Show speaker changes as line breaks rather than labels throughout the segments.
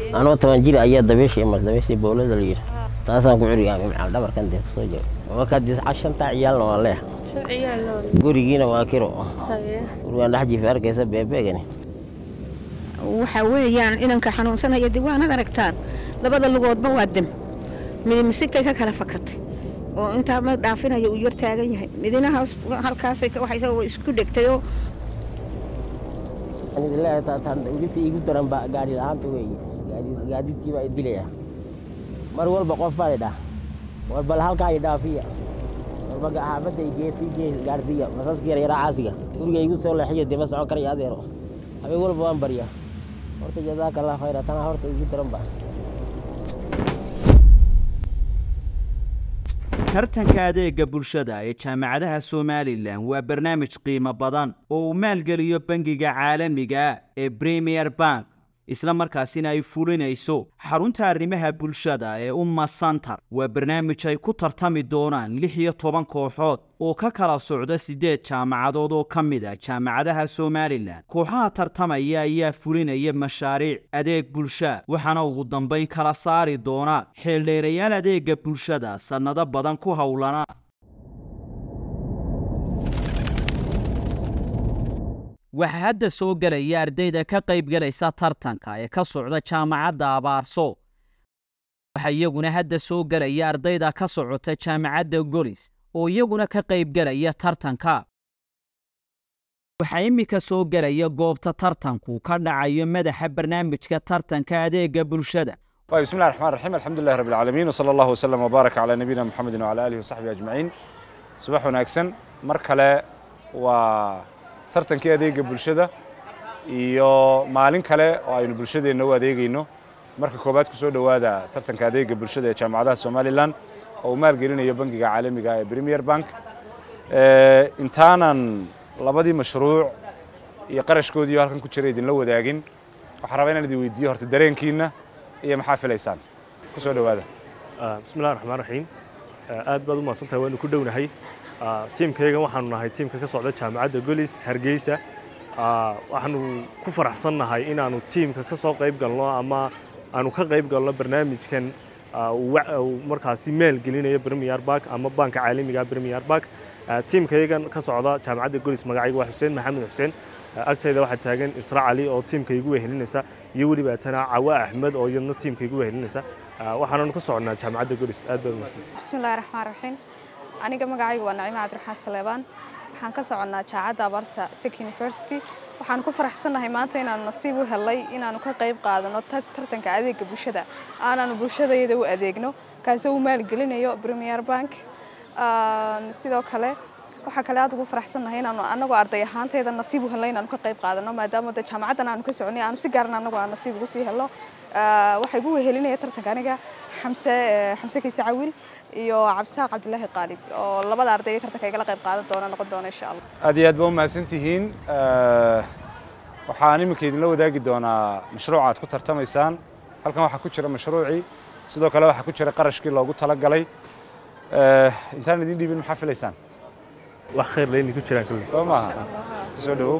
anoo toban jir ayaa dabeesha imas dabeeshii bowlada la yidhi taasaan ku curiyaamay macal dhabarkan dee kusoo jiro wakadis shantaa ciyaalna waa leex gurigiina waa kiro gurigaan dhex jiifa arkaysa beebeegani
waxaa weeyaan inanka xanuunsanaya dee waanad aragtaan labada lugoodba waa dam mid misigtay ka kala fakatay oo intaa ma dhaafinayo uu yar taagan yahay midina halkaasay waxaysa isku dhegtayoo
udinta igu daran baa gaari la-aanta weeye gaadiidkii baa dilaya mar walba qof baa idhaa war bal halkaa i dhaafiya walba xaafadda geesii gees gaarsiiya masaska yar yaraa caasiga guriga igu soo leexiyo dee ma socon karaya adeero habeen walba waan baryaa horta jazaaka allah khayra tanaa horta igu daran baa
tartanka adeega bulshada ee jaamacadaha somalilan waa barnaamij qiimo badan oo uu maalgeliyo bangiga caalamiga ee premier bank isla markaasina ay fulinayso xarunta arrimaha bulshada ee umma santar waa barnaamij ay ku tartami doonaan lix iyo toban kooxood oo ka kala socda siddeed jaamacadood oo ka mid a jaamacadaha somalilan kooxaha tartamaya ayaa fulinaya mashaariic adeeg bulsha waxaana ugu dambayn kala saari doona xeeldheerayaal adeega bulshada sannado badan ku howlana waxaa hadda soo gelaya ardayda ka qaybgalaysa tartanka ee ka socda jaamacadda abaarso waxaa iyaguna hadda soo gelaya ardayda ka socota jaamacadda golis oo iyaguna ka qaybgelaya tartanka waxaa iminka soo gelaya goobta tartanku ka dhacayo madaxa barnaamijka tartanka adeega bulshada
طيب بسم الله الرحمن الرحيم الحمد لله رب العالمين وصلى الله وسلم وبارك على نبينا محمد وعلى آله وصحبه أجمعين subax wanaagsan mar kale waa tartankii adeega bulshada iyo maalin kale oo aynu bulshadeenna u adeegayno marka koowaad ku soo dhowaada tartanka adeega bulshada ee jaamacadaha somalilan oo uu maalgelinayo bangiga caalamiga ee premier bank intaanan labadii mashruuc iyo qarashkoodii halkan ku jira idinla wadaagin waxaan rabaa inaan idin weydiiyo horta dareenkiina iyo maxaa filaysaan ku soo dhowaada
bismi illahi raxmaan raxiim aad baad u mahadsantahay waanu ku dhownahay tiimkaygan waxaanu nahay tiimka ka socda jaamacadda golis hargeysa waxaanu ku faraxsannahay inaanu tiimka ka soo qayb galno ama aanu ka qayb galno barnaamijkan markaasi maalgelinayo premier bank ama banka caalamiga premier bank tiimkaygan ka socda jaamacadda golis magacayga waa xuseen maxamed xuseen agtayda waxaa taagan isra cali oo tiimka igu wehelinaysa iyo weliba tana cawa axmed oo iyadna tiimka igu wehelinaysa waxaananu ka soconnaa jaamacadda golis aad baad umahadsantay
bismillahi raxmaan raxiim aniga magacaygu waa nacimo cabdiraxmaan saleebaan waxaan ka soconnaa jaacadda abarsa tech university waxaan ku faraxsannahay maanta inaanu nasiib u helay inaanu ka qayb qaadano tartanka adeega bulshada aanaanu bulshadayada u adeegno kaasoo u maalgelinayo premier bank sidoo kale waxaa kale aad ugu faraxsannahay inaanu anagoo arday ahaantayda nasiib u helnay inaanu ka qayb qaadano maadaama de jaamacaddan aanu ka soconay aanu si gaaran anagu aan nasiib ugu sii helno waxaa igu wehelinaya tartanka aniga xamse xamse kiise cawil iyo cabdisaaq cabdilaahi qaalib oo labada arday ee tartanka igala qayb qaadan doona noqon doona insha allah
aad iyo aad baa u mahadsantihiin waxaan iminka idinla wadaagi doonaa mashruuca aad ku tartamaysaan halkan waxaa ku jira mashruucii sidoo kale waxaa ku jira qarashkii loogu talagalay intaan idin dhiibin maxaa filaysaan
wax khayr leyni ku jiraan kulli
soo maaha kusoo dhawow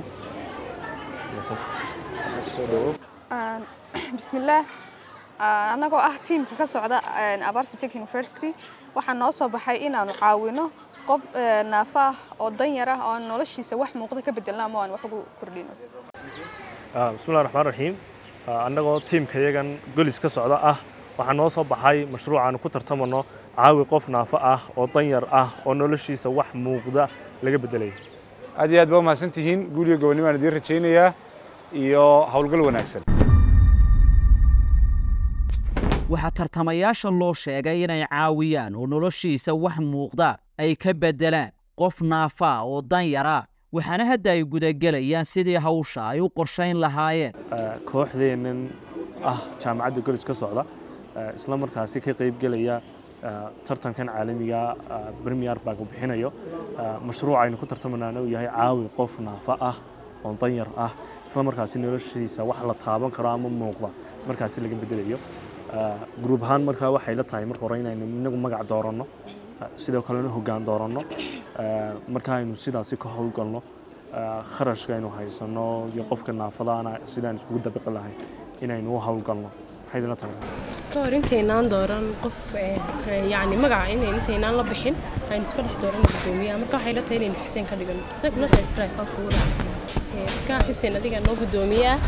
kusoo dhawow
bismillaah annagoo ah tiimka ka socda abarsa tech university waxaa noo soo baxay inaanu caawino qof naafo ah oo danyar ah oo aan noloshiisa wax muuqda ka bedelno ama aan wax ugu kordhino
bismillahi raxmaan raxiim annagoo tiimka yagan golis ka socda ah waxaa noo soo baxay mashruuc aanu ku tartamano caawi qof naafo ah oo danyar ah oo noloshiisa wax muuqda laga bedelayo
aad iyo aad baa u mahadsantihiin guuliga gobonnimo aan idiin rajaynayaa iyo howlgal wanaagsan
waxaa tartamayaasha loo sheegay inay caawiyaan oo noloshiisa wax muuqda ay ka beddelaan qof naafaa oo danyara waxaana hadda ay gudagelayaan sidii hawsha ay u qorshayn lahaayeen
kooxdeennan ah jaamacadda golis ka socda isla markaasi ka qaybgelaya tartankan caalamiga premier bank uu bixinayo mashruuc aynu ku tartamanaana uu yahay caawi qof naafa ah oo danyar ah isla markaasi noloshiisa wax la taaban karo ama muuqda markaasi laga bedelayo gruub ahaan markaa waxay la tahay marka hore inaynu inagu magac dooranno sidoo kalena hoggaan dooranno marka aynu sidaasi ka howlgalno kharashka aynu haysanno iyo qofka naafadaana sidaan iskugu dabiqi lahayn inaynu u howlgalno maxay idinla tahay
ka hor intaynaan dooran qof eh, eh, yacni magaca in intaynaan la bixin aynu iska dhex dooran gudoomiyaha marka waxay la tahay inaynu xuseen ka dhigano say kula tahay israel qofka ugu raacsan Eh, marka xuseen adiga noo gudoomiyaa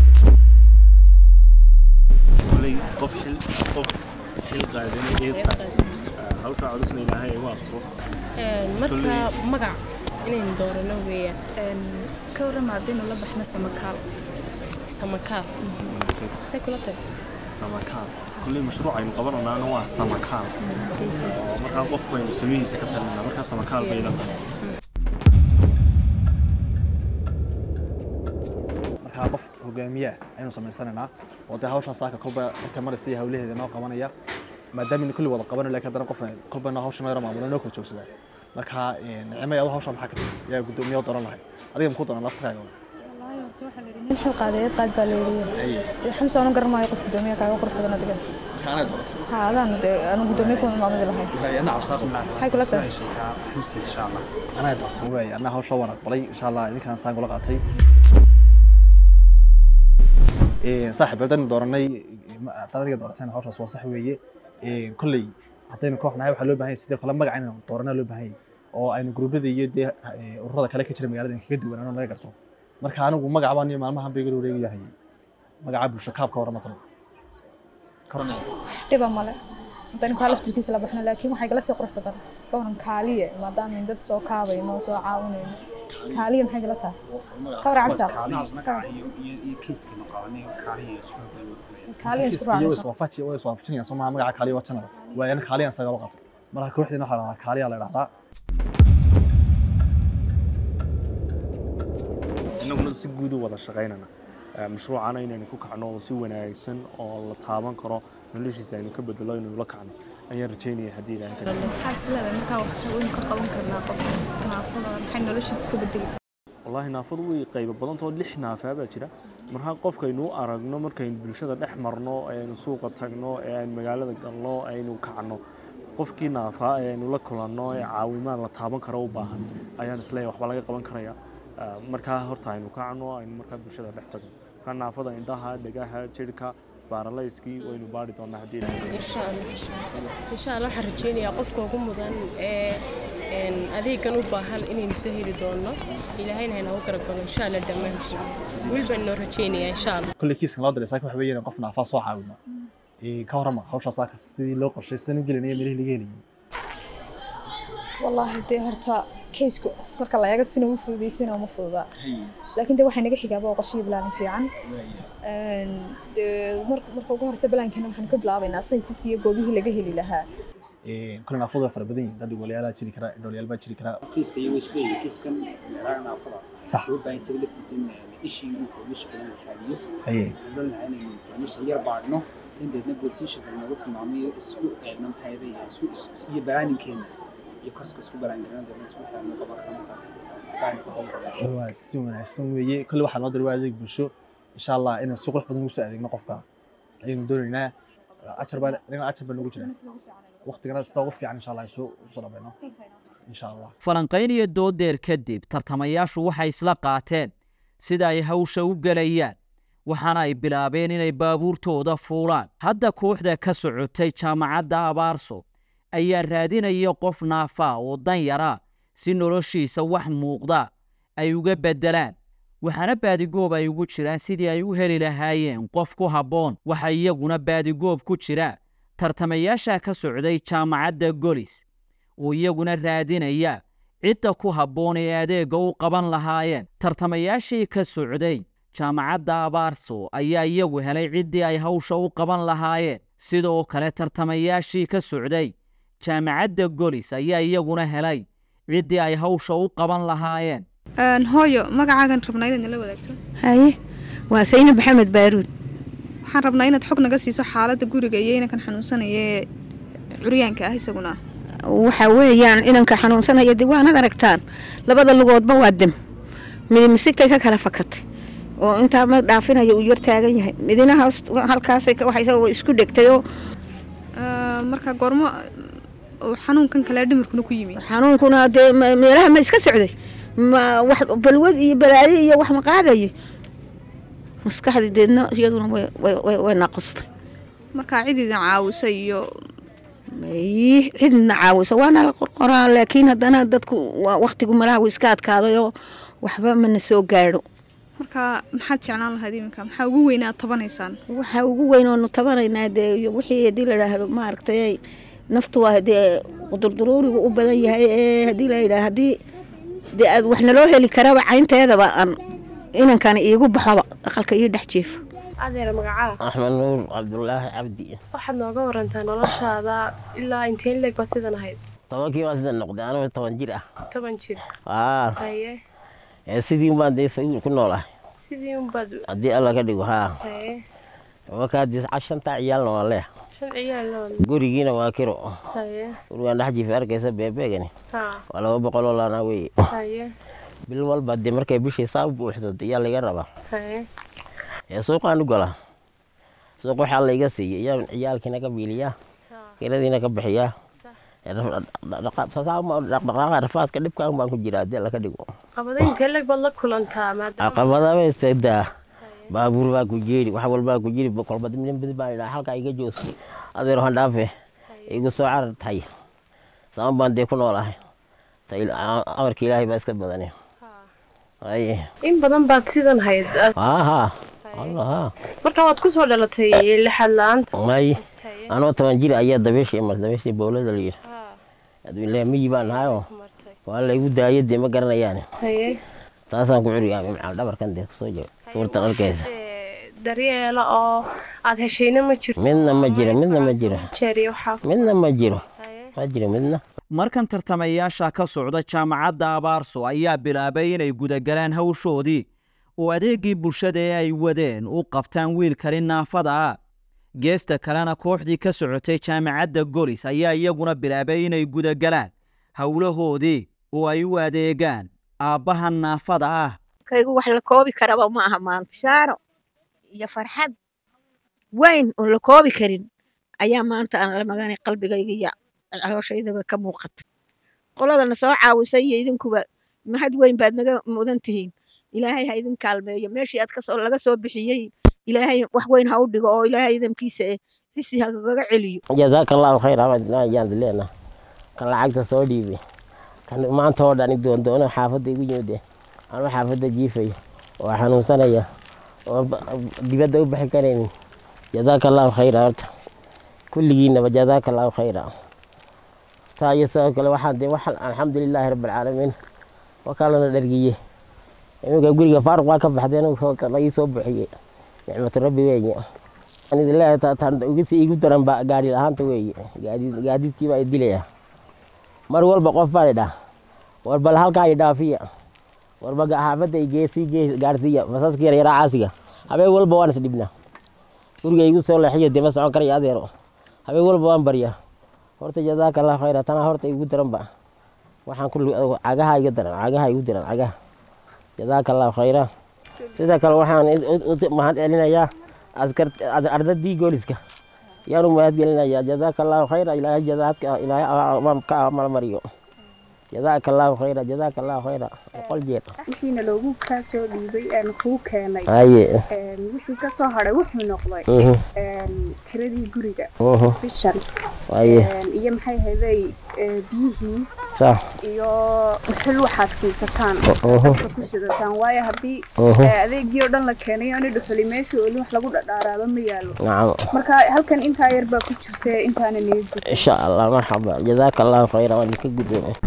koley qof xil qof xil qaadanay eed hawsha codusna ilaahay igu asbo
Eh, marka magac inaynu doorano weeyaan
ka warrama haddaynu la baxno samakaal
samakaal say kula tahay
samakaal koley mashruuc aynu qabananaana waa samakaal oo markaa qof baynu samihiisa ka talinaa markaa samakaal bay la tahay
markaa qof hogaamiye ah ayaynu samaysanaynaa oo dee hawshaa saaka kolba inta maraysa iyo hawlaheeda noo qabanaya maadaama kulli wada qabanayo laakiin haddana qof kolba noo hawsha noo yara maamulo noo kala joogsadaa marka nicmay adu hawshaa maxaa ka tiri yaa guddoomiye dooran lahay adiga muku dooran laftiraaga
wallaahi horta waxaa la yidhi nin xil qaadeed qaad baa la yidhi xamsa anu garan qof gudoomiye kaaga qurux badan adiga
anaa doorta
ha adaan dee anu gudoomiye kuma maamudi lahay
ana cabsaaqo
maxay kula tahay
anaa doorta waay anaa hawsha waan aqbalay insha allah idinkaan saan kula qaatay saaxiib haddaynu dooranay haddaad adiga doorateen hawshaas waa sax weeye kolley haddaynu koox nahay waxaa loo baahan yahay sidoo kale magaca inaynu dooranaa loo baahan yahay oo aynu gruubyada iyo dee ururada kale ka jira magaalada kaga duwanaano naga garto marka anigu magaca baan iyo maalmahan bay iga wareegi yahay magaca bulsho kaabka warama talo
dhiba male haddaynu kaa laftirkiisa la baxno laakiin waxay gala sii qurux badan ka waran kaaliye maadaama in dad soo kaabayno soo caawinayno kaaliye maxay gala tahay ka war cabsa kaaliye isku
iyo
raacayso
iswaafaji way iswaafajinayaan soo maha magaca kaaliya waa janada waayana kaaliyaan sagalo qatay marka kooxdiina waxaa la dhahdaa kaaliyaa la dhahdaa
innaguna si guud u wada shaqaynana mashruucana inaynu ku kacno oo si wanaagsan oo la taaban karo noloshiisa aynu ka bedelo inaynu la kacno ayaan rajaynaya haddii ilaahay ka
maxaa isleedahay markaa wax waynu ka qaban karnaa qofka naafada maxay noloshiisa ka bedeli
wallaahi naafadu way qaybo badantao lix naafaa baa jira markaa qofkaynu u aragno markaynu bulshada dhex marno aynu suuqa tagno ee aynu magaalada galno aynu kacno qofkii naafaa ee aynu la kulanno ee caawimaad la taaban karo u baahan ayaan isleeyahay waxba laga qaban karaya Ah, markaa horta aynu kacno aynu markaa bulshada dhex tagno markaa naafada indhaha dhegaha jirhka baaralayskii waynu baari doonaa haddii ilaahay
insha allah insha allah waxaan rajeynayaa qofka ugu mudan ee een, adeegan u baahan inaynu soo heli doono ilaahayna haynagu garab galo insha allah dhammaantiin weli baan noo rajeynayaa insha allah
kolley kiiskan loo diray saaka waxa weeye in qof naafaa soo caawino ka warrama hawshaa saaka sidii loo qorshay sidaan u gelinaya meelihii laga helayay
wallaahi dee horta kaysku marka la eego sina u fududaysana uma fududaa laakiin dee waxay naga xigaaba oo qorshihi bilaanin fiican Een, dee mar- marka ugu horeysa balaankana waxaan ka bilaabaynaa saytiska iyo goobihii laga heli lahaa
kolley naafadu waa fara badan yihin dad walayaala jiri kara indhoolyaal baa jiri kara
kiiska iyo isleeyahay kiiskan meelaha naafada
sax
loo baahan isaga laftiisa in ishii uu fahmisha badan la raadiyo
haye
waxaan lahaa inaynu fahmisha yar baadhno indeedna positionka nagu tilmaamayo isku eegna maxayda iyo isku is- is- iyo balaaninkeena iyo kaska isku balaangarana deedna isku fahmno qaban kara markaas saaynu ku hawlgala
waa si wanaagsan weeye kolley waxaa noo diray waa adeeg bulsho insha allah inaan si qurux badan ugu soo adeegno qofka ayaynu doonaynaa ajar baa dhinaca ajar baa nagu jira waqtigana sida ugu fiican insha allah isu soo dhamayno insha allah
falanqayn iyo doodeer kadib tartamayaashu waxay isla qaateen sida ay hawsha u gelayaan waxaana ay bilaabeen inay baabuurtooda fuulaan hadda kooxda ka socotay jaamacadda abaarso ayaa raadinaya qof naafaa oo dan yaraa si noloshiisa wax muuqda ay uga beddelaan waxaana baadigoob ay ugu jiraan sidii ay u heli lahaayeen qof ku habboon waxa iyaguna baadigoob ku jira tartamayaasha ka socday jaamacadda golis oo iyaguna raadinaya cidda ku habboon ee adeegga u qaban lahaayeen tartamayaashii ka socday jaamacadda abaarso ayaa iyagu helay ciddii ay hawsha u qaban lahaayeen sidoo kale tartamayaashii ka socday jaamacadda golis ayaa iyaguna helay ciddii ay hawsha u qaban lahaayeen
hooyo magacaagan rabnaa inaad nala wadaagto
haye waa sayna maxamed baaruud
waxaan rabnaa inaad xog naga siiso xaaladda guriga iyo inankan xanuunsanaya ee curyaanka ah isaguna
waxa weeyaan inanka xanuunsanaya dee waanad aragtaan labada lugoodba waa dem midi misigtay ka kala fakatay oo intaa ma dhaafinaya uu yar taagan yahay midina hoos halkaasay ka- waxay isagoo isku dhegtay oo
marka goormo uu xanuunkan kale dhimirkuna ku yimi
xanuunkuna dee ma- meelaha ma iska socday ma wax balwad iyo balaayo iyo wax ma qaadaye maskaxdii deedna iyaduna way- way- way way naqustay
markaa cid idin caawisa iyo
may cidna caawiso waana la qorqoraa laakiin haddana dadku waa waqtigu malaha wuu iska adkaadayoo waxba mana soo gaadho
markaa maxaad jeclaan lahayd iminka maxaa ugu weyn aad tabanaysaan
waxaa ugu weyn oonu tabanaynaa dee iyo wixii haddii la idhaahdo maaragtay naftu waa dee qudurduruurigu u badan yahay ee haddii la yidhaah haddii dee aad wax naloo heli karaba caynteedaba aan inankani iigu baxoba aqalka ii dhex jiifa
adeer magacaa
axmed nuur cabdulaahi cabdi
waxaad nooga warantaa noloshaada ilaa inteen leeg baad sidan ahayd
tobankii baan sida noqday anoo toban jir ah
toban jir
aa
haye
ee sidii baan dee sawiir ku nool ah
sidii unbaad
haddii alla ka dhigo haa
haye
markaa dee shantaa ciyaalna waa leeh
shan ciyaal lool
gurigiina waa kiro
haye
gurigaan dhex jiifa arkaysa beebeegani
haa
waa laba boqol oo laana weye
haye
bil walba dee markay bishii saa buuxdo ayaa laga rabaa
haye
ee suuqaan u galaa suuq waxaa layga siiyey iyaan ciyaalkiina ka biiliyaa kiradiina ka bixiyaa dhaqdhaqaaqa rafaadka dhibkaan baan ku jiraa haddii alla ka dhigo
qabada intee leeg baad la kulantaa maadaama
caqabadaba istadaa baabuur baa ku jeeri wax walbaa ku jiri kolba nin badi baan idhaa halkaa iga joogsi adeer waxaan dhaafe igu soo carar tahay sama baan dee ku noolahay amarka ilaahay baa iska badane aye
in badan baad sidan hayd
haa haa allah haa
marka waad ku soo dhalatay lixad la-aanta
may anoo toban jir ayaa dabeeshii mar dabeeshii bowlada la yidhi adwiilaahi miyi baan nahayoo waa laygu daayay dee ma garanayaan
haye
taasaan ku curiyaa macal dhabarkan dee kusoo jiro suurtan arkaysa
daryeela oo aad heshayna ma jirto
midna ma jiro midna ma jiro
jeeriyo waxaa
midna ma jiro ma jiro midna
markan tartamayaasha ka socda jaamacadda abaarso ayaa bilaabay inay gudagalaan hawshoodii oo adeeggii bulshada ee ay wadeen u qabtaan wiilkani naafada ah geesta kalena kooxdii ka socotay jaamacadda golis ayaa iyaguna bilaabay inay gudagalaan howlahoodii oo ay u adeegaan aabbaha naafada ah
kaygu wax la koobi karaba ma aha maanta bishaaro iyo farxad weyn oon la koobi karin ayaa maanta aan la maganay qalbigayga iyo calooshayadaba ka muuqata qoladana soo caawisay iyo idinkuba mahad weyn baad naga mudan tihiin ilaahay ha idin kaalmeeyo meeshii aad kasoo laga soo bixiyey ilaahay wax weyn ha u dhigo oo ilaahay idamkiisa eh xisi hagaga celiyo
jazaaka allahu khayr ayaan dileena kan lacagta soo dhiibay kan maanta oo dhani doondoono xaafadda igu yimid anuu xaafadda jiifayo oo xanuunsanaya oo dibadda u bixi karaynin jazaaka allahu khayra horta kulligiinaba jazaaka allahu khayra saa iyo sidoo kale waxaan dee waxaan alxamdulilaahi rabbilcaalamiin wakaalana dhargiye iminka guriga faaruq waa ka baxdeen lagii soo buxiyey nicmatu rabbi weeye igu daran ba gaari la-aanta weeye gaadiidkii baa dilaya mar walba qof baan idhaa war bal halkaa i dhaafiya warba xaafadda igeesii gaarsiiya masaska yaryaraa caasiga habeen walba waan isdhibnaa guriga igu soo leexiyo dee ma socon karaya adeero habeen walba waan baryaa horta jazaaka allah khayra tanaa horta igu daranba waxaan ku cagaha iga daran cagaha igu daran cagaha jazaaka allahu khayra sida kale waxaan mahad celinayaa askar ardadii gooliska yaanu mahad gelinayaa jazaaka allahu khayra ilaahay jazaadka ilaahay ka amalmariyo jazaaka allahu khayra jazaaka allahu khayra boqol jeer
wixiina loogu kaa soo dhiibay aan kuu keenay
haye
wixii ka soo hadhay wuxuu noqday kiradii guriga bishan
haye
iyo maxay hayday biyihii
sax
iyo xil waxaad siisataan dadka ku shidataan waayo haddii adeegii oo dhan la keenay ani dhuxuli meesha oli wax lagu dhadhaaraaba ma yaalo
nacam
marka halkan intaa yar baa ku jirta intaana niyad
insha allah marxaba jazaaka allahu khayra waan idinka guddoomay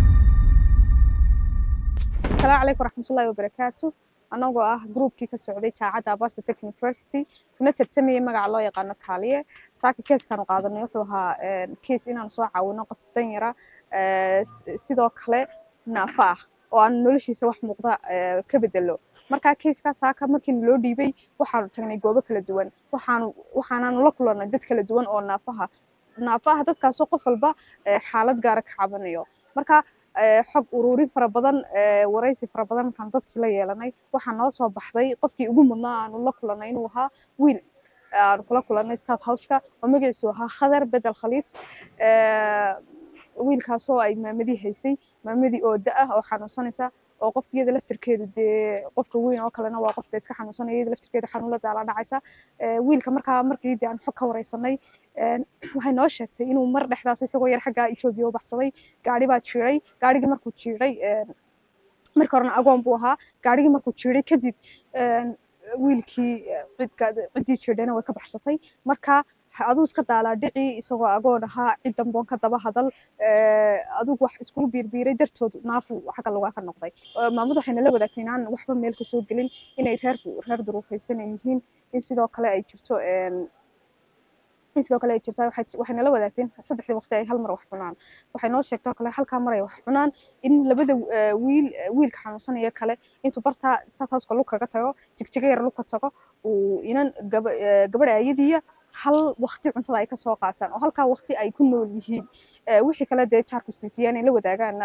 السلام عليكم ورحمة الله وبركاته anagoo ah groupkii ka socday jaacadda abarsa tech university kuna tartamayay magaca loo yaqaano kaaliye saaka keeskaanu qaadanay wuxuu ahaa kees inaan soo caawino qof danyara sidoo kale naafa ah oo aan noloshiisa wax muuqda ka bedelo markaa keeskaa saaka markiina loo dhiibay waxaanu tagnay goobo kala duwan waxaanu waxaanaanu la kulannay dad kala duwan oo naafaha naafaha dadkaasoo qof walba xaalad gaara ka cabanayo marka xog ururin fara badan waraysi fara badan markaan dadkii la yeelanay waxaa noo soo baxday qofkii ugu mudnaa aanu la kulanay inuu ahaa wiil aanu kula kulanay state houseka oo magaciisu ahaa khadar bedel khaliif wiilkaasoo ay maamadii haysay maamadii oo da ah oo xanuunsanaysa oo qof iyada laftirkeedu dee qofka weyn oo kalena waa qofka iska xanuunsanaya iyada laftirkeeda xanuunla daala dhacaysa wiilka markaa markii dee aan xog ka wareysanay waxay noo sheegtay inuu mar dhexdaas isagoo yar xagga etoobiya u baxsaday gaari baa jiiray gaarigii markuu jiiray marka horena agoon buu ahaa gaarigii markuu jiiray kadib wiilkii ciddii jiidhayna way ka baxsatay marka aduu iska daalaa dhici isagoo agoon ahaa cid damboon ka daba hadal adugu wax iskugu biirbiiray dartood naafu xagga lugaa ka noqday maamadu waxayna la wadaagtay inaan waxba meel ka soo gelin inay reer reer duruufaysan ay yihiin in sidoo kale ay jirto in sidoo kale ay jirto waxayna la wadaagteen saddexdii waqti ay hal mar wax cunaan waxay noo sheegtay oo kale halkaa mar ay wax cunaan in labada wiil wiilka xanuunsanaya kale intuu bartaa satouska lug kaga tago jigjiga yar lug ka tago uu inan gabadha ayadiiya hal waqti cuntada ay kasoo qaataan oo halkaa waqti ay ku nool yihiin wixii kale dee jaarku siisiyaan ay la wadaagaanna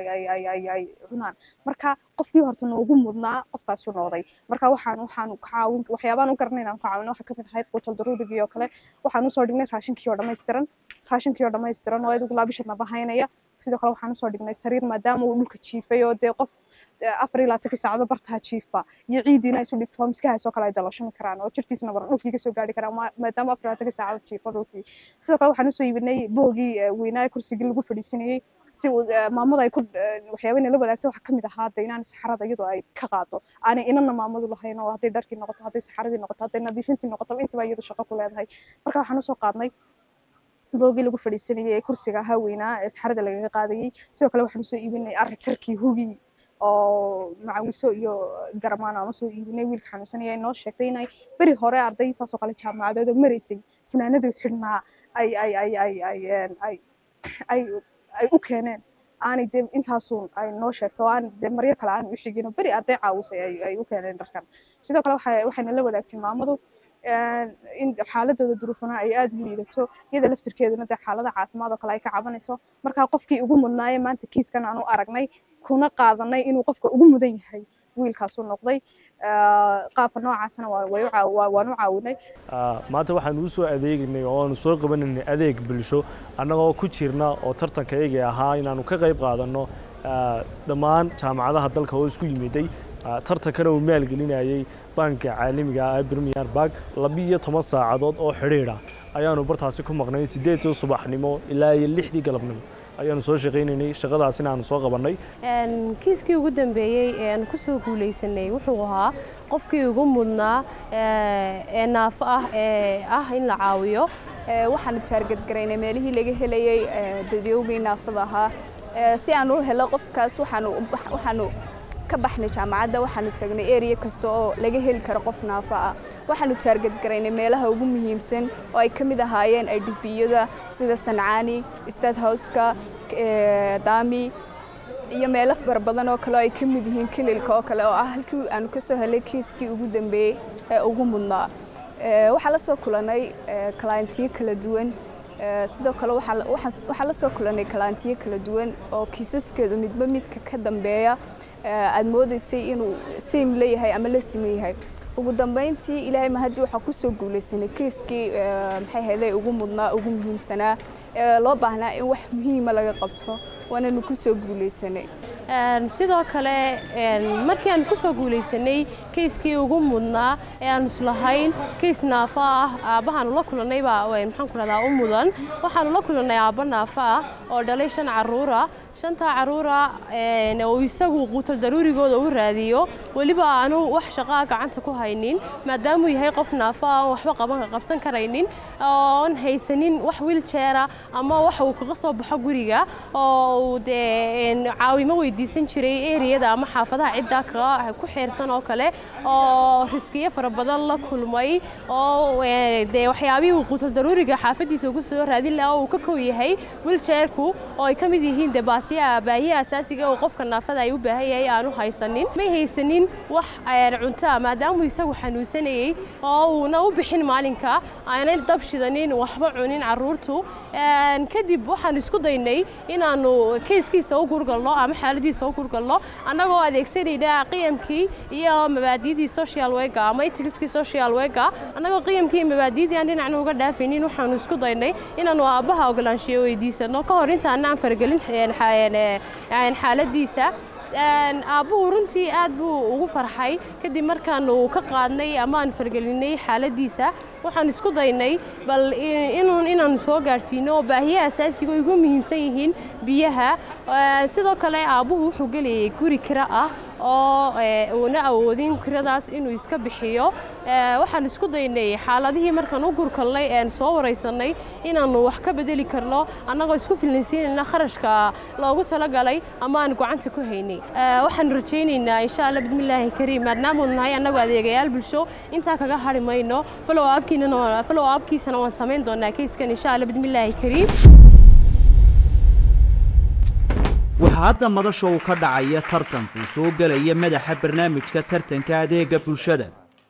ay cunaan marka qofkii horta noogu mudnaa qofkaasu noqday marka waxaan waxaan caawin waxyaabaan u garanay inaan ku caawino waxaa kamid ahayd quutal daruurigii oo kale waxaan usoo dhignay raashinkii oo dhammaystiran raashinkii oo dhammaystiran oo adigu laabishadna bahaynaya sidoo kale waxaan usoo dhignay sariir maadaama uu dhulka jiifay oo dee qof afar iyo labaatankii saacado bartaha jiifa iyo ciidiina isu dhigto miskahaasoo kale ay dalashami karaan oo jirkiisna baran dhulkii kasoo gaari karaan maadaama afar iyo labaatankii saacado jiifo dhulkii sidoo kale waxaan usoo iibinay boogii weynaa kursigii lagu fadhiisanayey si maamada ay ku waxyaabana la wadaagto waxaa kamid ahaa de inaan saxarada iyadoo ay ka qaado aanay inana maamadu lahayn oo hadday dharkii noqoto hadday saxaradii noqoto hadday nadiifintii noqoto intaba iyadu shaqo ku leedahay marka waxaan usoo qaadnay boogii lagu fadhiisanayay ee kursiga ahaa weynaa ee saxarada lagaga qaadayey sidoo kale waxaan usoo iibinay arritarkii hugii oo macawiso iyo garamaan aan usoo iibinay wiilka xanuunsanaya ay noo sheegtay inay beri hore arday saasoo kale jaamacadeed oo maraysay funaanadii xidhnaa ay ay ay ay ay ay ay ay u keeneen aanay dee intaasun ay noo sheegto oo aan dee maryo kale aan u xigin oo beri arday caawisay ay ay u keeneen dharkan sidoo kale waxay waxayna la wadaagtay maamadu in xaaladooda duruufana ay aada u liidato iyada laftirkeeduna dee xaalada caafimaad oo kale ay ka cabanayso markaa qofkii ugu mudnaaye maanta kiiskan aan u aragnay kuna qaadanay inuu qofka ugu mudan yahay wiilkaasu noqday qaabka noocaasna waan u caawinay
maanta waxaan uu soo adeegaynay oo aanu soo qabanaynay adeeg bulsho annagoo ku jirna oo tartanka iyagii ahaa inaanu ka qayb qaadanno dhammaan jaamacadaha dalka oo isku yimiday tartankana uu maalgelinayay banka caalamiga ah premier bank labiyo toban saacadood oo xidhiidha ayaanu bartaasi ku maqnay siddeedii subaxnimo ilaa iyo lixdii galabnimo ayaanu soo shaqaynaynay shaqadaasina aanu soo qabannay
kiiskii ugu dambeeyey ee aan ku soo guulaysanay wuxuu ahaa qofkii ugu mudnaa ee naafo ah ee ah in la caawiyo
waxaanu taargadgaraynay meelihii laga helayey dadyowgii naafada ahaa si aan u helo qofkaas waxaanu ka baxnay jaamacadda waxaanu tagnay area kasta oo laga heli karo qof naafo ah waxaanu taargadgaraynay meelaha ugu muhiimsan oo ay ka mid ahaayeen idbiyada sida sancaani state houseka daami iyo meelo fara badan oo kale oo ay ka mid yihiin kililka oo kale oo ah halkii aanu ka soo helay kiiskii ugu dambeeyey ee ugu mudnaa waxaa la soo kulanay kalaantiyo kala duwan sidoo kale waxaa la soo kulanay kalaantiyo kala duwan oo kiisaskeedu midba midka ka dambeeya aad moodaysay inuu siim leeyahay ama la siman yahay ugu dambeyntii ilaahay mahadii waxaa kusoo guulaysanay kiiskii maxay ahayday ugu mudnaa ugu muhiimsanaa ee loo baahnaa in wax muhiima laga qabto waananu kusoo guulaysanay
sidoo kale markii aan ku soo guulaysanay kayskii ugu mudnaa ee aan islahayn kays naafo ah aabbahaanu la kulannay baa maxaan ku rahdaa u mudan waxaanu la kulannay aabbo naafo ah oo dhalay shan carruura shantaa carruura oo isagu quutal daruurigooda u raadiyo weliba aanu wax shaqaa gacanta ku haynin maadaamuu yahay qof naafo ah oon waxba qaban qabsan karaynin oon haysanin wax wiiljeera ama wax uu kaga soo baxo guriga oo uu dee caawimo weydiisan jiray eriyada ama xaafadaha ciddaa kaga ku xeersan oo kale oo riskiyo fara badan la kulmay oo dee waxyaabihii uu quutal daruuriga xaafadiisa ugu soo raadin lahaa oo uu ka kow yahay wiiljeerku oo ay ka mid yihiin dee baahiya asaasiga oo qofka naafada ay u baahan yahay aanu haysanin may haysanin wax cuntaa maadaamuu isagu xanuunsanayey oo uuna u bixin maalinka aanay dab shidanin waxba cunin carruurtu kadib waxaan isku daynay inaanu kayskiisa u gurgalno ama xaaladiisa u gurgalno annagoo adeegsanayna qiyamkii iyo mabaadiyadii social wega ama itigiskii social wega annagoo qiyamkii iyo mabaadiyadii aan dhinacna uga dhaafaynin waxaanu isku daynay inaanu aabbaha ogolaanshiyo weydiisano ka hor intaanaan faragelin xaaladiisa aabbuhu runtii aad buu ugu farxay kadib markaanu ka qaadnay ama aan fargelinay xaaladiisa waxaan isku daynay bal inuun inaanu soo gaadhsiino oo baahiyaha asaasiga oo igu muhiimsan yihiin biyaha sidoo kale aabbuhu wuxuu gelayay guri kira ah oo uuna awoodin kiradaas inuu iska bixiyo waxaan isku daynay xaaladihii markaan u gurkalnay een soo waraysanay inaannu wax ka bedeli karno annagoo isku filnaysiinayna kharashka loogu talagalay ama aan gacanta ku haynay waxaanu rajaynaynaa insha alla bismillaahi kariim maadaamaanu nahay annagu adeegayaal bulsho intaa kaga hadhi mayno falow aabkiinana falow aabkiisana waan samayn doonaa keyskan insha alla bismillaahi kariim
waxaa hadda madasha uu ka dhacaya tartanku soo gelaya madaxa barnaamijka tartanka adeega bulshada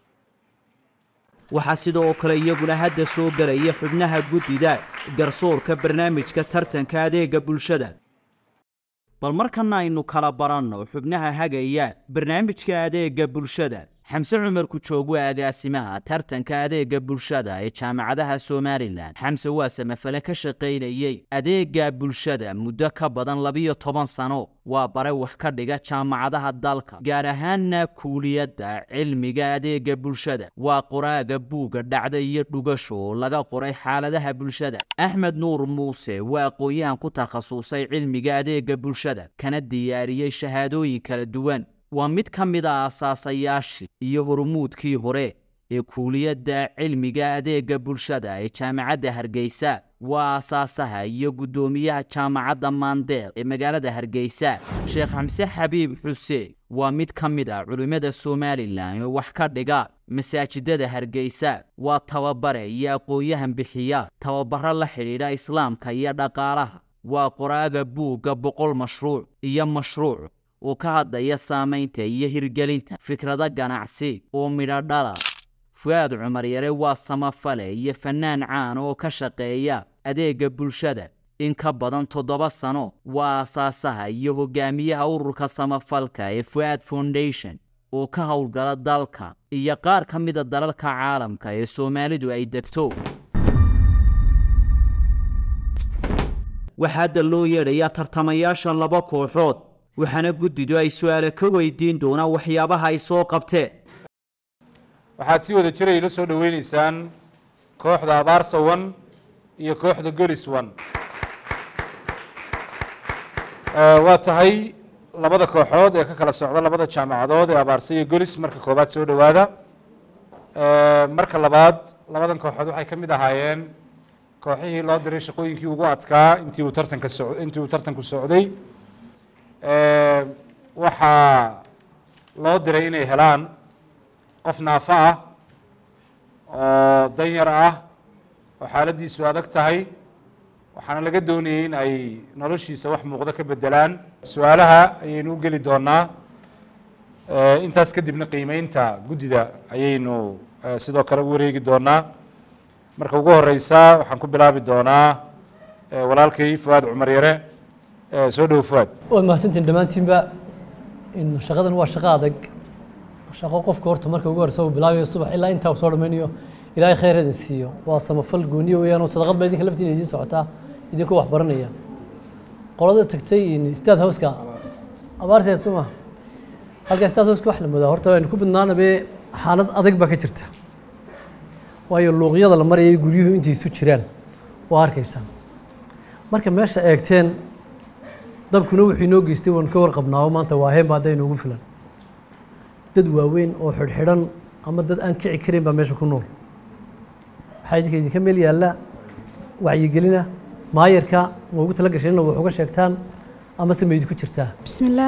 waxaa sidoo kale iyaguna hadda soo gelaya xubnaha guddida garsoorka barnaamijka tartanka adeega bulshada bal markana aynu kala baranno xubnaha hagaya barnaamijka adeega bulshada xamse cumar kujoog waa agaasimaha tartanka adeega bulshada ee jaamacadaha somalilan xamse waa samafale ka shaqaynayey adeega bulshada muddo ka badan labiyo toban sano waa bare wax ka dhiga jaamacadaha dalka gaar ahaanna kuuliyadda cilmiga adeega bulshada waa qoraaga buuga dhacda iyo dhugasho oo laga qoray xaaladaha bulshada axmed nuur muuse waa aqoon-yahan ku takhasusay cilmiga adeega bulshada kana diyaariyey shahaadooyin kala duwan waa mid ka mid a asaasayaashii iyo hormuudkii hore ee kuuliyadda cilmiga adeega bulshada ee jaamacadda hargeysa waa asaasaha iyo guddoomiyaha jaamacadda maandeer ee magaalada hargeysa sheekh xamse xabiib xuseen waa mid ka mid ah culimmada somalilan oo wax ka dhiga masaajidada hargeysa waa tababare iyo aqoon-yahan bixiya tababaro la xidhiidha islaamka iyo dhaqaalaha waa qoraaga buugga boqol mashruuc iyo mashruuc oo ka hadlaya saamaynta iyo hirgelinta fikrado ganacsi oo midho dhala fu-aad cumar yare waa samafale iyo fannaan caan oo ka shaqeeya adeega bulshada in ka badan toddoba sano waa asaasaha iyo hogaamiyaha ururka samafalka ee fu-aad foundation oo ka howlgala dalka iyo qaar ka mida dalalka caalamka ee soomaalidu ay degto waxaa hadda loo yeedhayaa tartamayaasha laba kooxood waxaana guddidu ay su-aale ka weydiin doonaan waxyaabaha ay soo qabteen
waxaad si wada jiray la soo dhoweyneysaan kooxda abaarsa wan iyo kooxda golis wan waa tahay labada kooxood ee ka kala socda labada jaamacadood ee abaarsa iyo golis marka koobaad soo dhowaada marka labaad labadan kooxood waxay ka mid ahaayeen kooxihii loo diray shaqooyinkii ugu adkaa intii uu tartanka so intii uu tartanku socday waxaa loo diray inay helaan qof naafo ah oo danyar ah oo xaaladdiisu adag tahay waxaana laga doonayay in ay noloshiisa wax muuqdo ka bedelaan su-aalaha ayaynu u geli doonaa intaas kadibna qiimeynta guddida ayaynu sidoo kale u wareegi doonaa marka ugu horeysa waxaan ku bilaabi doonaa walaalkay fuaad cumar yare soo dhowo fuaad
waad mahadsantiin dhammaantiinba in shaqadan waa shaqo adag shaqo qofka horta marka ugu horeysa uu bilaabayo subax ilaa intaa uu soo dhammaynayo ilaahay khayr idin siiyo waa samafal gooniyo weeyaan oo sadaqad baa idinka laftiina idiin socotaa idinkoo wax baranaya qolada tagtay staad houska abaarseed suma halkaa staad houska wax la moodaa horta aynu ku badnaanabe xaalad adag baa ka jirta waayo luuqyada la marayay guryuhu intay isu jiraan waa arkaysaa marka meesha eegteen dabkuna wuxuu inoo geystay waan ka warqabnaa maanta waa heen baa hadda inoogu filan dad waaweyn oo xidhxidhan ama dad aan kici karin baa meesha ku nool waxaa idinka idinka meel yaalla wacyigelina maayarka ma ugu tala gasheenna wax uga sheegtaan ama se ma idinku jirtaa
bismillaah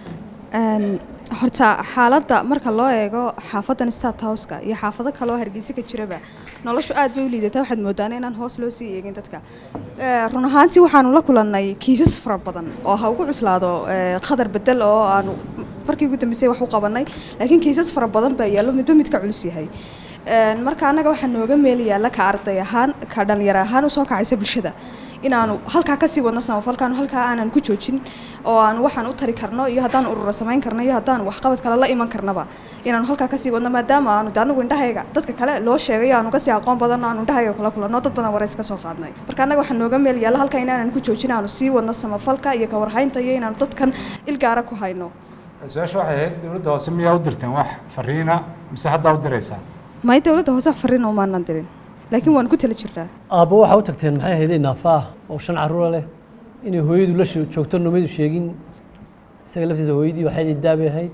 horta xaaladda marka loo eego xaafadan stat houska iyo xaafado kaleoo hargeysa ka jiraba noloshu aad bay u liidataa waxaad moodaana inaan hoos loo sii eegin dadka run ahaantii waxaanu la kulannay kiisas fara badan oo ha ugu cuslaado khadar bedel oo aanu markii ugu dambeysay wax u qabannay laakiin kiisas fara badan baa yaallo midba midka culus yahay marka annaga waxaa nooga meel yaalla ka arday ahaan ka dhalinyaro ahaan usoo kacaysa bulshada inaanu halkaa kasii wadno samafalkaanu halkaa aanan ku joojin oo aanu waxaan u tari karno iyo haddaan urura samayn karno iyo haddaan waxqabad kale la iman karnaba inaanu halkaa kasii wadno maadaama aanu de anagu indhahayga dadka kale loo sheegayo aanu kasii aqoon badanno aanu indhahayga kula kulanno dad badan wareys ka soo qaadnay marka annaga waxaa nooga meel yaalla halkaa inaanan ku joojin aanu sii wadno samafalka iyo kawarhaynta iyo inaanu dadkan ilgaara ku hayno
su-aasha waxay ahayd dowladda hoose miyaa u dirteen wax fariina mise haddaa u diraysaa
may dowladda hoose wax fariin umaanan dirin laakiin waan ku tala jirnaa
aabbo waxaa u tagteen maxay ahayd naafa ah oo shan carruura leh inay hooyadu la shoo- joogto nomaydu sheegin isaga laftiisa hooyadii waxay daabay ahayd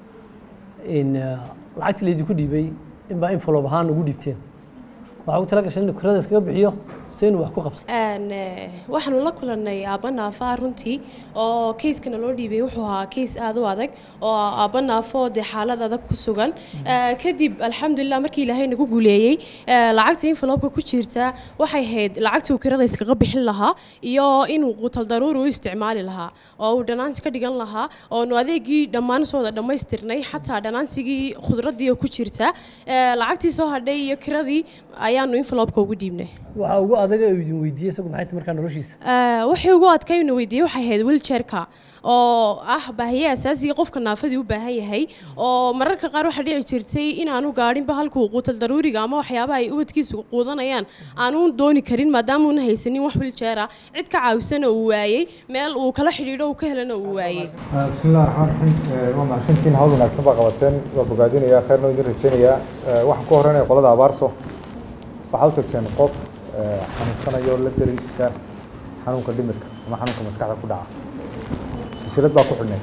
in eh, lacagtii laydinku dhiibay inbaa infolob ahaan ugu dhiibteen waxaa ugu tala gashay inuu kurada iskaga bixiyo se inuu wax ku qabso
Een, eh, waxaanu la kulannay aabba naafa runtii oo keyskana loo dhiibay wuxuu ahaa keys aad u adag oo aabba naafo dee xaalad adag ku sugan Eh, kadib alxamdulilah markii ilaahay nagu guuleeyey eh, lacagta envelopeka ku jirta waxay ahayd lacagtii uu kirada iskaga bixin lahaa iyo inuu qutal daruuri u isticmaali lahaa oo uu dhanaansi ka dhigan lahaa oonu adeegii dhammaan soo wada dhammaystirnay xataa dhanaansigii khudradii oo ku jirta Eh, lacagtii soo hadhay iyo kiradii ayaanu envelopeka ugu dhiibnay
waxaa ugu adaga uu idin weydiiyey isagu maxay tahay markaa noloshiisa
Eh, wixii ugu adkayna weydiiyey waxay ahayd wheelchairka oo ah baahiye asaasiga qofka naafadii u baahan yahay oo mararka qaar waxaa dhici jirtay inaanu gaadhinba halkuu quutal daruuriga ama waxyaabaha ay ubadkiisu quudanayaan aanu dooni karin maadaama uuna haysanin wax wheelchair ah cid ka caawisana uu waayey meel uu kala xidhiidho uu ka helana uu waayey
بسم الله الرحمن الرحيم waa mahadsantihiin hawl wanaagsan baa qabateen waa bogaadinayaa khayrna idin rajaynayaa waxaan ku horeynaya qolada abaarso waxaa u tagteen qof eh, xanuunsanayo la dariisa xanuunka dhimirka ama xanuunka maskaxda ku dhaca silsilad baa ku xidhneyd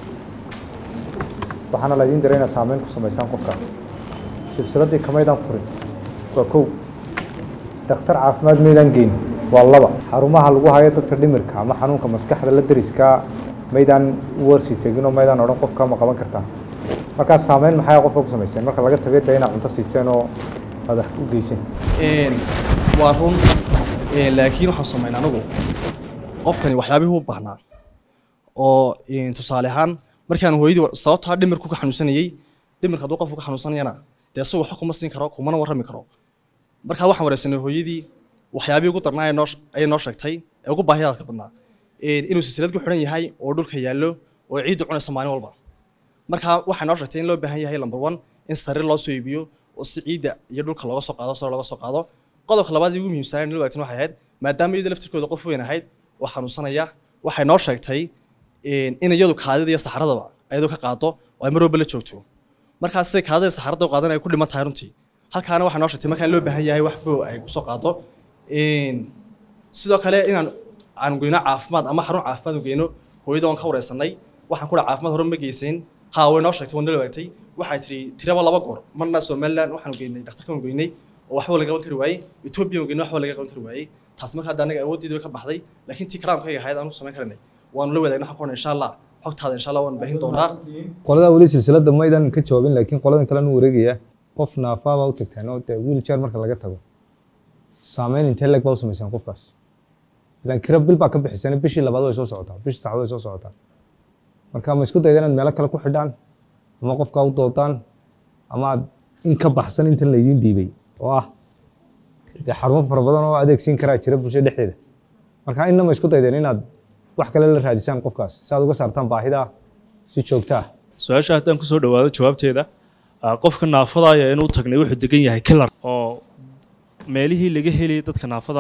waxaana laydin diray inaad saameyn ku samaysaan qofkaas silsiladdii kamaydaan furin waa kow dhakhtar caafimaad maydaan geyn waa laba xarumaha lagu hayo dadka dhimirka ama xanuunka maskaxda la dariska maydaan u warsi tegin oo maydaan odhan qofka ma qaban kartaa markaas saameyn maxay qofka ku samayseen marka laga tagay dee inaad cunto siiseen oo aad wax u geyseen
waa run Ee, laakiin waxaan samayn anagu qofkani waxyaabihii u baahnaa oo een, tusaale ahaan markaan hooyadii war- sababtaa dhimirku ka xanuunsanayey dhimirka hadduu qofku ka xanuunsanayana dee isagu wax kuma siin karo kumana warrami karo markaa waxaan wareysanay hooyadii waxyaabihii ugu darnaa ayay noo sh- ayay noo sheegtay ee ugu baahiyaadka badnaa Een, inuu silsilad ku xidhan yahay oo dhulka yaallo oo ciiddu cunayso maalin walba markaa waxay noo sheegtay in loo baahan yahay number one in sariir loo soo iibiyo oo si ciidda iyo dhulka looga soo qaado sare looga soo qaado qodobka labaad ee ugu muhiimsanaa nala wadaagtan waxay ahayd maadaama iyada laftirkooda qof weyn ahayd oo xanuunsanaya waxay noo sheegtay een, in iyadu kaadida iyo saxaradaba ayadu ka qaado oo ay mar walba la joogto markaas siday kaadida iyo saxarada u qaadan ay ku dhiman tahay runtii halkaana waxay noo sheegtay markaan loo baahan yahay wax boo ay kusoo qaado Een, sidoo kale inaan aan geyno caafimaad ama xarun caafimaad u geyno hooyada oon ka wareysanay waxaan ku dhaha caafimaad hore ma geysayn haa way noo sheegtay waan nala wadaagtay waxay tiri tiraba laba goor marna somaliland waxaan geynay dhakhtarkan geynay oo waxba laga qaban kari waayey etoobiya geynay waxba laga qaban kari waayey taas marka hadda anaga awooddeeda way ka baxday laakiin tii karaamkayga ahayd aan u samayn karanay waanu la wadaagna waxaan ku odhan insha allah xogtaada insha allah waan baahin doonaa
qolada weli silsiladda maydan ka jawaabin laakiin qoladan kalena u wareegaya qof naafaa baa u tagteen oo dee wheelchair marka laga tago saameyn intee leeg baa u samaysaan qofkaas ilaan kira bil baa ka bixiseen bishii labaad way soo socotaa bishii saxaad way soo socotaa marka ma isku dayda inaad meelo kale ku xidhaan ama qofkaa u doodaan ama aad in ka baxsan intan laydiin dhiibay oo ah dee xarumo fara badan oo adeegsiin karaa jira bulshada dhexdeeda marka inna ma isku daydeen inaad wax kale la raadisaan qofkaas si aad uga saartaan baahida si joogta ah
su-aasha haddaan kusoo dhawaado jawaabteeda ah, qofka naafada ayaa inuu tagnay wuxuu degan yahay kilar oo meelihii laga helayay dadka naafada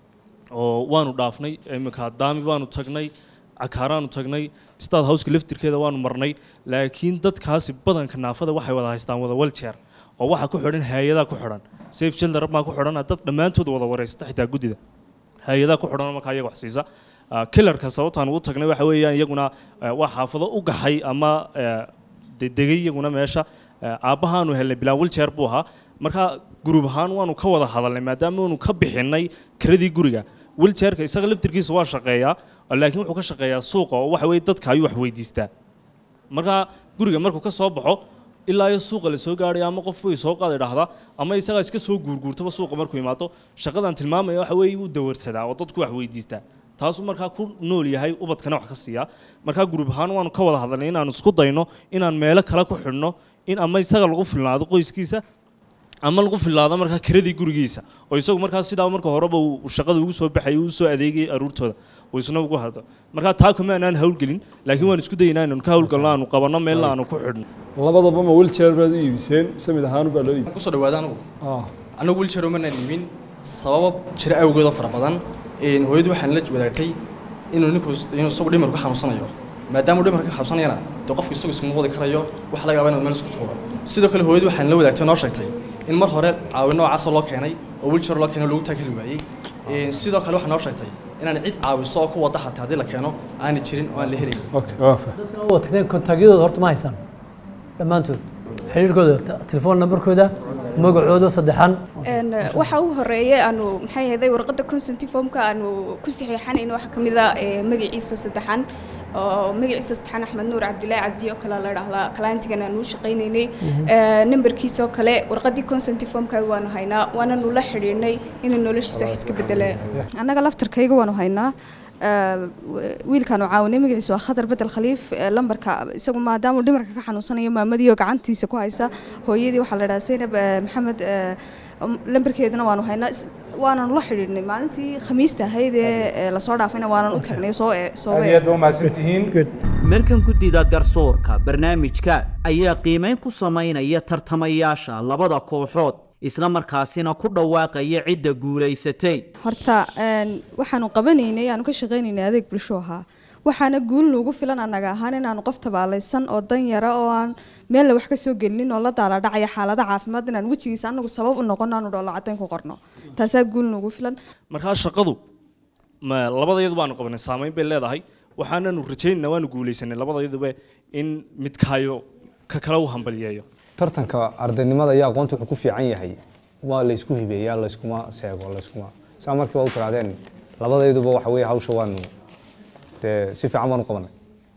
oo waanu dhaafnay iminka daami baanu tagnay cakaaraanu tagnay staad howska laftirkeeda waanu marnay laakiin dadkaasi badanka naafada waxay wada haystaan wada waljeer oo waxa ku xidhan hay-adaa ku xidhan safe children baa ku xidhan dad dhammaantood wada wareysata xitaa guddida hay-adaa ku xidhan markaa iyaga wax siisa Ah, killarka sababtaan ugu tagnay waxa weeyaan iyaguna eh, waa xaafado u gaxay ama eh, de- degay iyaguna meesha Eh, aabbahaanu helnay bilaa wiljeer buu ahaa marka gurub ahaan waanu ka wada hadalnay maadaama aanu ka bixinay kiradii guriga wiljeerka isaga laftirkiisa waa shaqeeyaa laakiin wuxuu ka shaqeeyaa suuqa oo waxa weye dadka ayuu wax weydiistaa marka guriga markuu ka soo baxo ilaa iyo suuqa la soo gaadhay ama qof bay soo qaada idhaahdaa ama isagaa iska soo guurguurtaba suuqa markuu imaado shaqadan tilmaamaya waxa weeye wuu dawarsadaa oo dadku wax weydiistaa taasuu markaa ku nool yahay ubadkana wax ka siiyaa markaa gurub ahaan waanu ka wada hadalnay inaanu isku dayno inaan meelo kale ku xidhno in ama isaga lagu filnaado qoyskiisa ama lagu filaado markaa kiradii gurigiisa oo isagu markaa sidaa marka horeba uu shaqada ugu soo baxay uu soo adeegay aruurtooda uu isna ugu hado markaa taa kuma aanaan hawlgelin laakiin waan isku dayaynaa inaan ka hawlgalno aanu qabanno meel aanu ku xidhno
labadaba ma wheelchair baad u iibiseen mise mid ahaan baa loo iibisay
kusoo dhawaada anigu anigu wheelchair umanaan iibin sabab jira awgeed oo fara badan een hooyadu waxaan la wadaagtay inuu ninku inuu isagu dhimarku xanuunsanayo maadaama uu dhimarka xanuunsanayana dee qofku isagu iskuma wadi karayo waxa laga yaabaa inuu meel isku tuuro sidoo kale hooyadu waxaan la wadaagtay noo sheegtay in mar hore caawin noocaasoo loo keenay oo wheelchair loo keenay lagu taageli waayey Een, sidoo kale waxaa noo sheegtay inaan cid caawiso oo ku wada xataa haddii la keeno aanay jirin oo aan la helayn
waa tagteen kontagyadooda horta ma haysaan dhammaantood xiriirkooda t- telefoon nambarkooda magacooda saddexan
Een, waxa ugu horeeya aanu maxay ahayd warqadda consent formka aanu ku saxiixanayno waxaa ka mid ah ee, magaciisa saddexan oo magaciisa saddexan axmed nuur cabdilaahi cabdi oo kale la dhahdaa clientigan aanu u shaqaynaynay
Mhm.
Ee, nambarkiisa oo kale warqaddii consent formka waanu haynaa waananu la xidhiidhnay inuu noloshiisa wax iska bedelaan
annaga laftarkayga waanu haynaa Ee, wiilkaanu caawinay magaciisa waa khatar bedel khaliif ee, lambarka isagu maadaama uu dhimarka ka xanuunsanayo maamadii oo gacantiisa ku haysa hooyadii waxaa la dhahaa zaynab ee, maxamed ee, um, lambarkeedana waanu haynaa Is- waananu la xidhiidhnay maalintii khamiista ahayd ee ee lasoo dhaafayna waanan u tagnay soo ee- soo
aad iyo aad ba umahadsantihiin
markan guddida garsoorka barnaamijka ayaa qiimayn ku samaynaya tartamayaasha labada kooxood isla markaasina ku dhawaaqaya cidda guulaysatay
horta een, waxaanu qabanaynay aanu ka shaqaynaynay adeeg bulsho ahaa waxaana guul nuugu filan annaga ahaan inaanu qof tabaalaysan oo dan yara oo aan meelna wax ka soo gelinin oo la daaladhacaya xaalada caafimaad inaan wejigiisa anagu sabab u noqono aanu dhoolo caddayn ku qorno taasaa guul nuugu filan
markaa shaqadu ma labadayadu baanu qabanay saameyn bay leedahay waxaananu rajaynaynaa waanu guulaysanay labadayaduba in midkaayo ka kale u hambaliyeeyo
tartanka ardaynimada iyo aqoonta wuxuu ku fiican yahay waa la isku hibeeyaa la iskuma seego la iskuma saa markii waa u tiraadeen labadayduba waxa weeye hawsha waanu dee si fiican baan u qabanay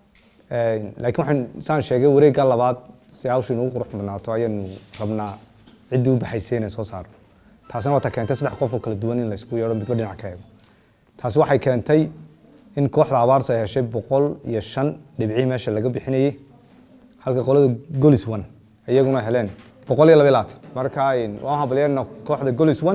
Een, laakiin waxaan saan sheegay wareegga labaad si hawsha inugu qurux badnaato ayaanu rabnaa ciddii u baxaysay inay soo saarno taasina waata keentay saddex qof oo kala duwan in la isku yeedho midba dhinac ka eego taasi waxay keentay in kooxda abaarsa ay heshay boqol iyo shan dhibcii meesha laga bixinayay halka qolada golis one iyaguna heleen boqol iyo laba iyo labaatan marka een, waan hambalyeena kooxda golis one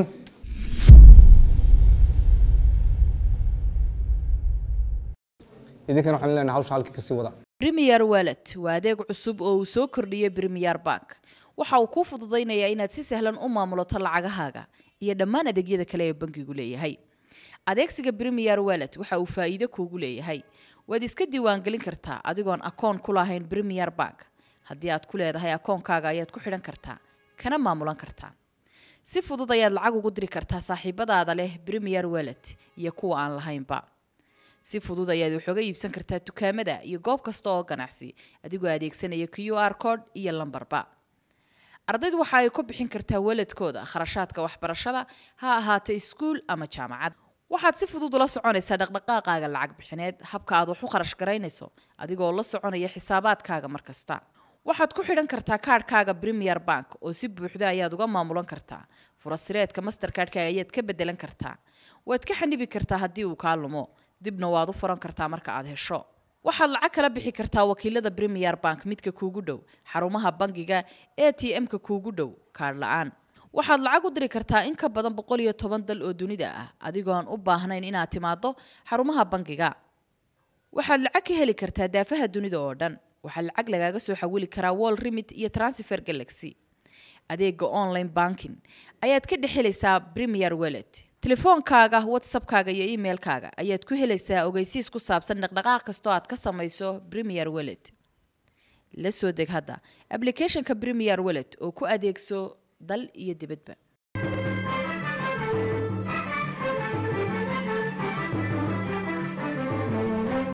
idinkana waxaan leenahay hawsha halkii kasii wada
Premier Wallet waa adeeg cusub oo uu soo kordhiyey Premier Bank. Waxa uu kuu fududaynayaa inaad si sahlan u maamulato lacagahaaga iyo dhammaan adeegyada kale ee bankigu leeyahay. Adeegsiga Premier Wallet waxa uu faa'iido kuugu leeyahay. Waad iska diiwaangelin kartaa adigoon akoon ku lahayn Premier Bank. Haddii aad ku leedahay akoonkaaga ayaad ku xidhan kartaa, kana maamulan kartaa. Si fudud ayaad lacag ugu diri kartaa saaxiibadaada leh Premier Wallet iyo kuwa aan lahaynba. si fudud ayaad wax uga iibsan kartaa dukaamada iyo goob kasta oo ganacsi adigoo adeegsanaya q r code iyo lambarba ardaydu waxa ay ku bixin kartaa waladkooda kharashaadka waxbarashada ha ahaato iskuul ama jaamacad waxaad si fudud ula soconaysaa dhaqdhaqaaqaaga lacag bixineed habka aad wax u kharash garaynayso adigoo la soconaya xisaabaadkaaga mar kasta waxaad ku xidhan kartaa kaadhkaaga premier bank oo si buuxda ayaad uga maamulan kartaa furasireedka mastercardka ayaad ka bedelan kartaa waad ka xanibi kartaa haddii uu kaa lumo dibna waad u furan kartaa marka aad hesho waxaad lacag kala bixi kartaa wakiilada premier bank midka kuugu dhow xarumaha bangiga a t m-ka kuugu dhow kaadh la-aan waxaad lacag u diri kartaa in ka badan boqol iyo toban dal oo dunida ah adigoon u baahnayn inaad timaado xarumaha bangiga waxaad lacag ka heli kartaa daafaha dunida oo dhan waxaa lacag lagaaga soo xawili karaa wall remit iyo transfer galaxy adeega online banking ayaad ka dhex helaysaa premier wallet telefoonkaaga whatsappkaaga iyo emailkaaga ayaad ku helaysaa ogeysiis ku saabsan dhaqdhaqaaq kastoo aad ka samayso premier wallet la soo deg hadda applicationka premier wallet oo ku adeegso dal iyo dibadba